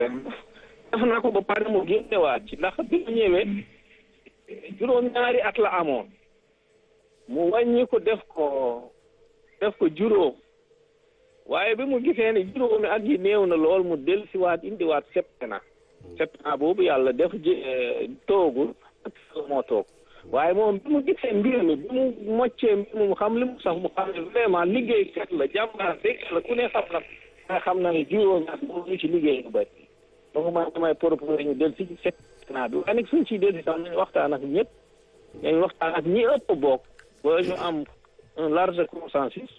def na ko ba pare mu génnewaat ci ndax bi mu ñëwee juróom-ñaari at la amoon mu wàññi ko def ko def ko juróom waaye bi mu gisee ne juróomi at yi néew na lool mu dellusiwaat indiwaat septena septena boobu yàlla def ji toogul ak moo toog waaye moom bi mu gisee mbir mi bi mu moccee mbir mu xam li mu sax mu xam ne vraiment liggéey kat la jàmbaar dëgg la ku ne xam na nga xam na ne juróomi at moom ñu ci liggéey lu bëri donc man damay proposé ñu del si septena bi waaye nag suñ ciy del si sax nañ waxtaan ak ñëpp nañ waxtaan ak ñi ëpp bokk ba ñu am un large consensus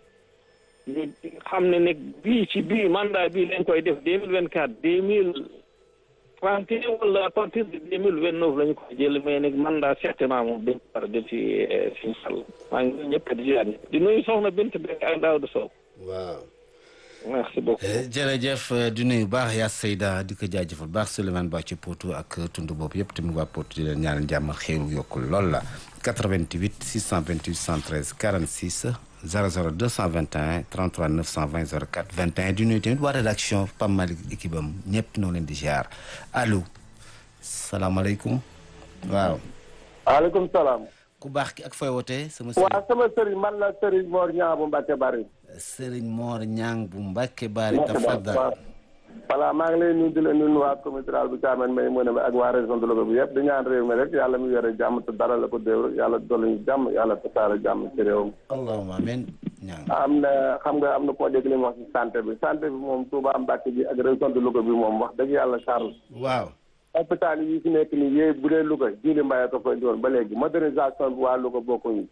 ñu xam ne nag bii ci bii mandat bii lañ koy def deux mille vingt quatre deux mille trente et un wala à partir de deux mille vingt neuf la ñu koy jël mais nag mandat certainement moom dañ ko war a def si si sàll maa ngi ñëpp di ziar di nuyu soxna Bint Bekk ak Daouda Sow waaw. merci beaucoup. jërëjëf di nuyu baax yaa Seyda di ko jaajëfal baax Souleymane Ba ci Potou ak tund boobu yëpp tamit waa Potou di leen ñaanal jàmm xéeru yokkul lool la 88 628 113 46 00 221 33 920 04 21 di nuyu tamit waa rédaction Pam Malick équipe am ñëpp noo leen di ziar allo salaamaaleykum waaw. waaleykum salaam. ku baax ki ak fooy wootee sama sëriñ. waaw sama sëriñ man la sëriñ Mor Ñaa bu Mbacke Bari. sëriñ Mor Ñang bu Mbacke Bari tafadal voilà maa ngi lay nuyu di la nuyu waa comité rural bu Thiamène may mën a ak waa région de Louga bi yëpp di ñaan réew mi rek yàlla mu yore jàmm te dara la ko déew yàlla dolli ñu jàmm yàlla tasaare jàmm ci réew mi. allahumma amiin ñang am na xam nga am na koo dégg li mu wax ci santé bi santé bi moom Touba Mbacke bi ak région de Louga bi moom wax dëgg yàlla Charles. waaw. hôpital yi fi nekk nii yéen bu dee Louga jiili mbaye ko fa indiwoon ba léegi modernisation bi waa Louga bokkuñu.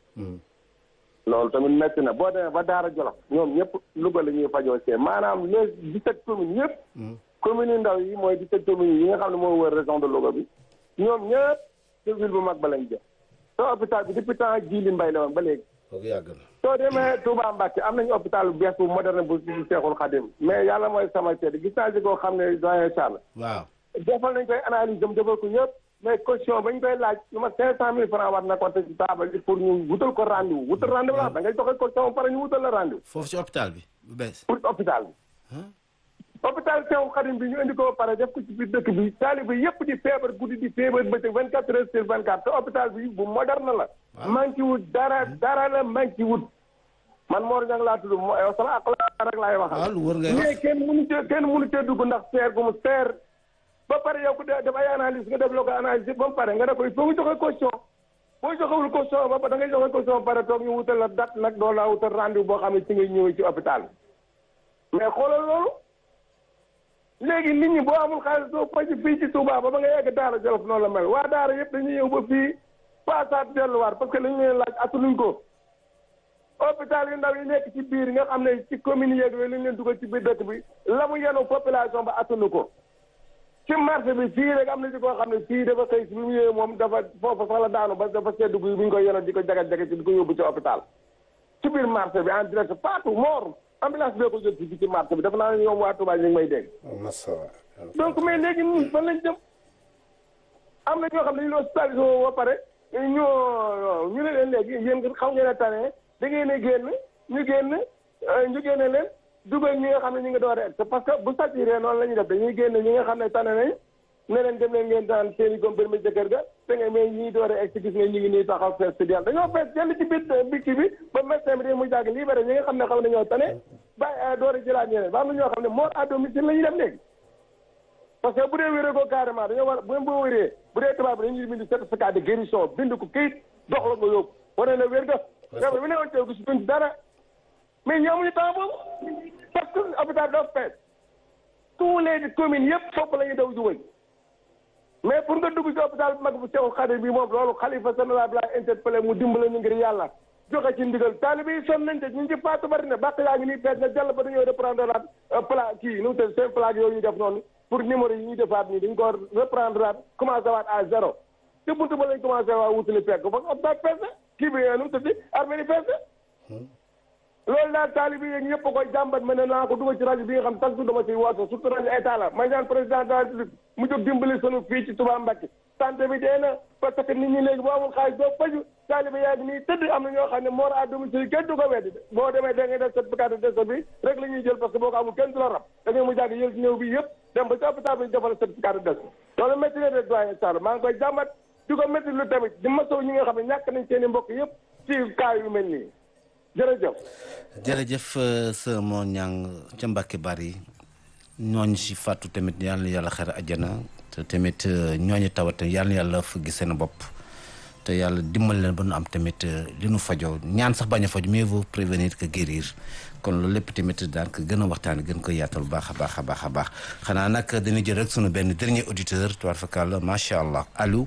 loolu tamit métti na boo demee ba Daara Jolof ñoom ñëpp Louga la ñuy fajoo see maanaam les dix-sept communes yëpp. communes yu ndaw yi mooy dix-sept communes yi nga xam ne moo wër région de Louga bi ñoom ñëpp ci ville bu mag ba lañ jëm. te hôpital bi depuis temps jiili mbay la woon ba léegi. kooku yàgg na. soo demee Touba Mbacke am nañu hôpital bu bees bu moderne bu si Seexul Xadim mais yàlla mooy sama seede gis naa si koo xam ne doyen Charles. waaw. defal nañ koy analyse dem defal ko ñëpp mais caution bañ koy laaj lu ma cinq cent mille francs war na ko te ci taabal ji pour ñu wutal ko rendez-vous wutal rendez-vous la da ngay joxe caution ba pare ñu wutal la rendez-vous foofu ci hôpital bi bu bees. pour hôpital bi hôpital Seexul Xadim bi ñu indi ko ba pare def ko ci biir dëkk bi taalibe yëpp di feebar guddi di feebar bëccëg vingt quatre heures sur vingt quatre te hôpital bi bu moderne la manqué wut dara dara la manqué wut man Mor Niang laa tudd mo sama ak la rek laay waxal waaw lu wër ngay wax mais kenn mënu cee kenn mënu cee dugg ndax seer gu mu seer ba pare yow ku def def ay analyse nga def loo ko analyse ba mu pare nga ne ko il faut nga joxe caution boo joxewul caution ba pare da ngay joxe caution ba pare toog ñu wutal la date nag doo la wutal rendez-vous boo xam ne ci ngay ñëwee ci hôpital mais xoolal loolu léegi nit ñi boo amul xaalis doo faj fii ci Touba ba ba nga yegg Daara Jolof noonu la mel waa Daara yëpp dañuy ñëw ba fii paasaat delluwaat parce que li ñu leen laaj attanuñ ko hôpital yu ndaw yi nekk ci biir nga xam ne ci commune yeeg yooyu lañ leen dugal ci biir dëkk bi la mu yenu population ba attanu ko ci marché bi fii rek am na ci koo xam ne fii dafa xëy si bi mu ñëwee moom dafa foofu sax la daanu ba dafa seddu bi bu ñu koy yenoon di ko jagat-jagat ci di ko yóbbu ci hôpital ci biir marché bi en direct partout mort ambulance bee ko jël si ci marché bi dafa naa ne ñoom waa Touba ñu ngi may dégg donc mais léegi ñun fan lañ jëm am na ñoo xam ne ñu hospitalisé woo ba pare ñoo ñu ne leen léegi yéen xaw ngeen a tane da ngeen a génn ñu génn ñu génne leen dugal ñi nga xam ne ñu ngi door a egg parce que bu saturé noonu la ñuy def dañuy génn ñi nga xam ne tane nañ ne leen dem leen ngeen daan seen i góom permis ca kër ga te nga mais ñi door a egg si gis nga ñu ngi nii taxaw fees si del dañoo fees jënd ci biir bikki bi ba médecin bi mu jàgg libéré ñi nga xam ne xaw nañoo tane ba door a jëlaat ñeneen ba am na ñoo xam ne mort à domicile la ñuy dem léegi parce que bu dee wéree ko carrément dañoo war bu boo wéree bu dee tubaab bi dañuy bind certificat de guérison bind ko këyit dox la nga yóbbu wane na wér ga feebar bi ne woon teew gis duñ dara mais ñoo amuñu temps boobu parce que hôpital doo fees tous les communes yëpp foofu la ñuy daw jubal mais pour nga dugg ci hôpital bu mag bu Seexul Xadim bi moom loolu xalifa général bi laa interpellé mu dimbale ñu ngir yàlla joxe ci ndigal taalibe yi sonn nañ te ñu ngi ci faatu bari na bàq yaa ngi nii fees na jàll ba dañoo reprendre laat pla kii nu mu tëdd seen plaque yooyu ñu def noonu pour numéro yi ñuy defaat nii dañ ko reprendre laat commencé waat à zéro te buntu ba lañ commencé waa wutali fekk fa hôpital fees na kii bi nu mu tëdd armée ni fees na loolu daal taalibe yi ñëpp a koy jàmbat ma ne naa ko dugal ci rajo bi nga xam chaque jour dama ciy woote surtout rajo état la may ñaan président de la République mu jóg dimbali sunu fii ci Touba Mbacké santé bi dee na parce que nit ñi léegi boo amul xaalis doo faju taalibe yaa ngi nii tëdd am na ñoo xam ne mort à domicile kenn du ko weddi de boo demee da ngay def certificat de décès bi rek la ñuy jël parce que boo ko amul kenn du la rab da ngay mu jàgg yël ñëw bi yëpp dem ba ci hôpital bi ñu defal certificat de décès loolu métti na de doyen Sall maa ngi koy jàmbat di ko métti lu tamit di masaw ñi nga xam ne ñàkk nañ seen i mbokk yëpp ci cas yu mel nii jërëjëf jërëjëf sa moo ñang ca Mbàkke bari ñooñu si fàttu tamit yàlla na yàlla xare àjjana te tamit ñooñu tawat yàlla na yàlla fëggi seen bopp te yàlla dimbal leen ba nu am tamit li nu fajoo ñaan sax bañ a faju mieux vaut prévenir que guérir kon loolu lépp tamit daan ko gën a waxtaan gën ko yaatal baax a baax a baax a baax xanaa nag dañuy jël rek sunu benn dernier auditeur tubaar fakàlla macha allah allo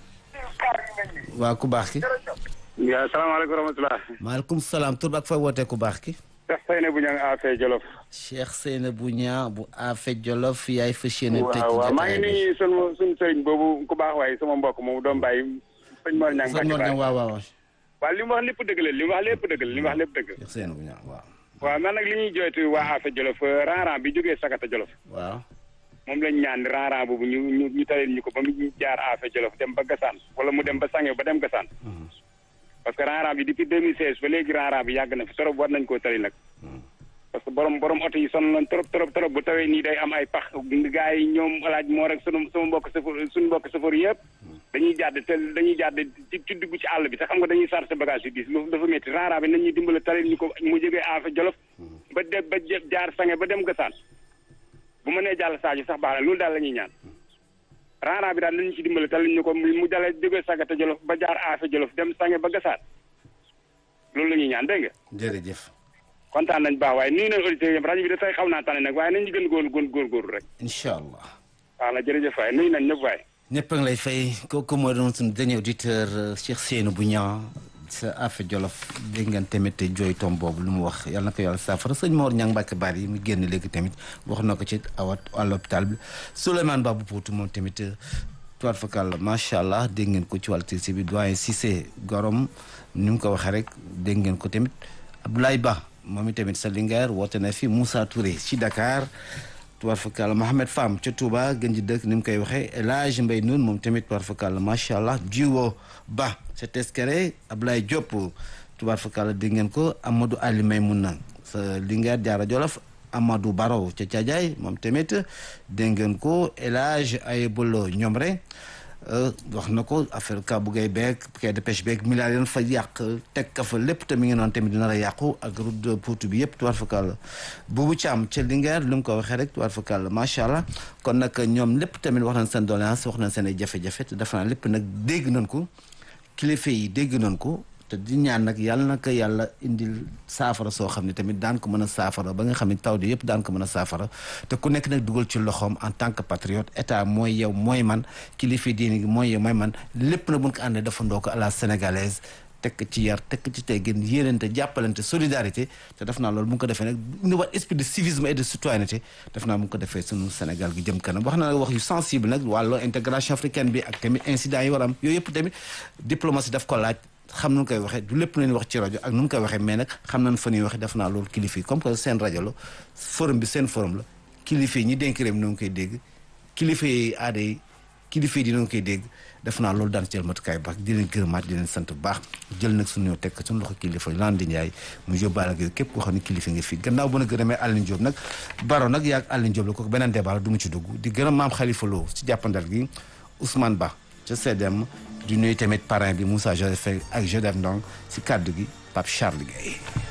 waa ku baax ki waaw salaamaaleykum wa rahmatulah. maaleykum salaam tur ak fay wootee ku baax ki Cheikh Seyne bu ñang Afé Jolof. Cheikh Seyna bu ñaa bu Afé Jolof yaay fas yéene tëj waaw waaw maa ngi nuyu sunu sunu sëriñ boobu ku baax waaye sama mbokk moomu doom bàyyi sëñ Mor Ñang sëñ Mor Ñang waaw waaw waaw li mu wax lépp dëgg la li mu wax lépp dëgg la li mu wax lépp dëgg Cheikh Seyna bu ñaa waaw waaw man nag li ñuy joytu waa Afé Jolof ran-ran bi jógee Sakata Jolof waaw moom lañ ñaan ran-ran boobu ñu ñu ñu talil ñu ko ba mu jaar Afé Jolof dem ba Gassane wala mu dem ba Sange ba dem Gassane parce que ran-ran bi depuis 2016 ba léegi ran-ran bi yàgg na fi trop war nañ koo tali nag parce que borom borom oto yi sonn nañ trop trop trop bu tawee nii day am ay pax gars yi ñoom alaaj moo rek sunu sama mbokk safar suñu mbokk safar yëpp dañuy jàdd te dañuy jàdd ci ci dugg ci àll bi te xam nga dañuy sar sa bagage yu diis lu dafa métti ran-ran bi nañ ñu dimbale talil ñu ko mu jógee Afé Jolof ba de ba jaar Sange ba dem Gassane bu ma nee jàll Sadio sax baax na loolu daal la ñuy ñaan ran-ran bi daal nañu ci dimbale talil ñu ko mu dalee jógee Sakata Jolof ba jaar Afé Jolof dem Sange ba Gassane loolu la ñuy ñaan dégg nga jërëjëf kontaan nañ baax waaye nii nañ auditeurs yëpp rajo bi da tey xaw naa tane nag waaye nañ ñu gën góor góor góorgóorlu rek incha allah waaw na jërëjëf waaye nuyu nañ ñëpp waaye ñëpp a ngi lay fay kooku moo doon suñu dernier auditeur Cheikh Seynou bu ñaa sa Afé Jolof dégg ngeen tamit jooy tom boobu lu mu wax yàlla na ko yàlla saafara sëñ Mor Ñang Mbàkke Bari yi mu génn léegi tamit wax na ko ci awat à l'hôpital bi Souleymane Babou Poutou moom tamit tuwaat fakal macha allah dégg ngeen ko ci wàllu tirsi bi doyen Cissé Gorom ni mu ko waxee rek dégg ngeen ko tamit Abdoulaye Ba moom itamit sa Linguère woote na fi Moussa Touré ci Dakar tubaar fakal Mohamed Fam ca Touba gën ji dëkk ni mu koy waxee El Hadj Mbaye Noun moom tamit tubaar fakal macha allah Jiwo Ba ca Teskere Ablaye Diop tubaar fakal dégg ngeen ko Amadou Ali Maymouna sa Linguère Diarra Jolof Amadou Baro ca Thiadiaye moom tamit dégg ngeen ko El Hadj Ayebolo Ñomre wax na ko affaire ka bu gay beeg quai de pêche beeg milliards yoon fa yàq teg ka fa lépp te mi ngi noonu tamit dina la yàqu ak route de Potou bi yëpp tuwaar fa kàll buubu Thiam ca Linguère lu mu ko waxee rek tuwaar fa kàll macha allah kon nag ñoom lépp tamit wax nañ seen doléance wax nañ seen ay jafe-jafe te dafa naa lépp nag dégg nañ ko kilifa yi dégg nañ ko te di ñaan nag yàlla na ko yàlla indil saafara soo xam ne tamit daan ko mën a saafara ba nga xam ne taw di yëpp daan ko mën a saafara te ku nekk nag dugal ci loxoom en tant que patriote état mooy yow mooy man kilifa diine gi mooy yow mooy man lépp na buñ ko àndee dafa ndoo ko à la sénégalaise tekk ci yar tekk ci teggin yéenante jàppalante solidarité te def naa loolu mu ngi ko defee nag ni wat esprit de civisme et de citoyenneté def naa mu ngi ko defee sunu Sénégal gi jëm kanam wax na nag wax yu sensible nag wàllu intégration africaine bi ak tamit incident yi war am yooyu yëpp tamit diplomatie daf ko laaj xam nu koy waxee du lépp lu ñuy wax ci rajo ak nu mu koy waxee mais nag xam nañ fa ñuy waxee def naa loolu kilifa yi comme que seen rajo la forum bi seen forum la kilifa yi ñi dénk réew mi noo ngi koy dégg kilifa yi aada yi kilifa yi dina ngi koy dégg def naa loolu daan ci jël matukaay baax di leen gërëmaat di leen sant bu baax jël nag suñu ñëw teg suñu loxo kilifa yi Landi Ndiaye mu yóbbaale ak képp koo xam ne kilifa nga fi gannaaw bu na gërëmee Aline Diop nag baro nag yaag Aline Diop la kooku beneen débat la du mu ci dugg di gërëm maam Khalifa Lo ci jàppandal gi Ousmane Ba ca CDM di nuyu tamit parrain bi Moussa Joseph ak Joseph Ndong si kàddu gi Pape Charles Gueye